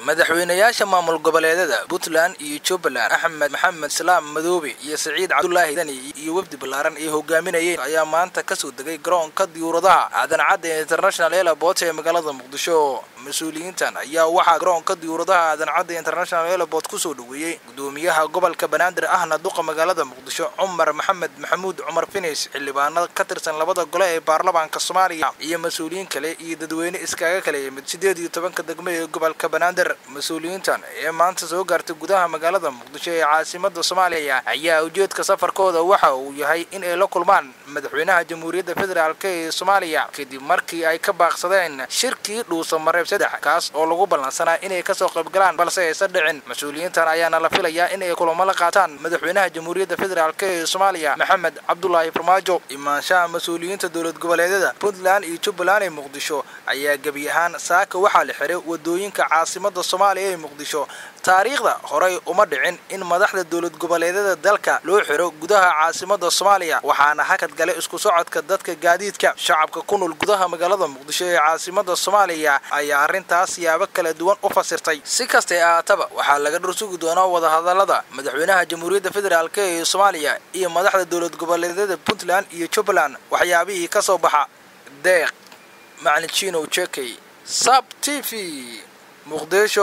madaxweynayaasha maamul goboleedada puntland iyo jubbaland axmed maxamed salaam madoobe iyo saciid cabdulaahi dani iyo wafdi ballaaran ay hogaaminayeen ayaa maanta kasoo degay garoonka diyuuradaha aadan cadde international airport ee magaalada muqdisho mas-uuliyiintan ayaa waxaa garoonka diyuuradaha aadan cadde international airport kusoo dhaweeyey gudoomiyaha gobolka banaadir ahna duqa magaalada muqdisho cumar maxamed maxamuud cumar finis xildhibaanada ka tirsan labada gole ee baarlamaanka soomaaliya iyo mas-uuliyiin kale iyo dadweyne iskaga kala yimid sideed iyo tobanka degmo ee gobolka banaadir mas-uuliyiintan ee maanta soo gaartay gudaha magaalada muqdisho ee caasimada soomaaliya ayaa ujeedka safarkooda waxa uu yahay in ay la kulmaan madaxweynaha jamhuuriyadda federaalk ee soomaaliya kadib markii ay ka baaqsadeen shirkii dhuusa mareeb saddex kaas oo lagu ballansanaa inay kasoo qaybgalaan balse aysan dhicin mas-uuliyiintan ayaana la filayaa in ay kulamo la qaataan madaxweynaha jamhuuriyadda federaalk ee soomaaliya maxamed cabdulaahi farmaajo imaanshaha mas-uuliyiinta dowlad goboleedyada puntland iyo jubbaland ee muqdisho ayaa gebi ahaan saaka waxaa la xiray wadooyinka caasimada soomaaliya ee muqdisho taariikhda horey uma dhicin in madaxda dowlad goboleedyada dalka loo xiro gudaha caasimada soomaaliya waxaana hakad gale isku socodka dadka gaadiidka shacabka ku nool gudaha magaalada muqdisho ee caasimada soomaaliya ayaa arrintaas siyaabo kala duwan u fasirtay si kastay ahaataba waxaa laga dhursugi doonaa wadahadalada madaxweynaha jamhuuriyadda federaalk ee soomaaliya iyo madaxda dowlad goboleedyada puntland iyo jubbaland waxyaabihii ka soo baxa deeq macalin jinow jekey sab t v muqdisho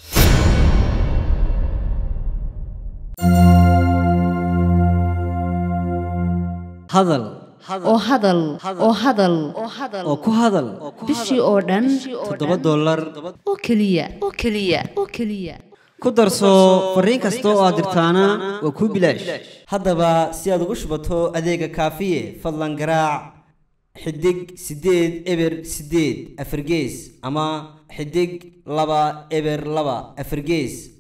hadal oo hadal oo hadal oo ku hadal bishii oo dhan toddoba dollar oo keliya oo keliya oo keliya ku darso fariin kasta oo aad dirtaana waa kuu bilaash haddaba si aad ugu shubato adeega kaafiye fadlan garaac xidig siddeed eber siddeed afargees ama xidig laba eber laba afargees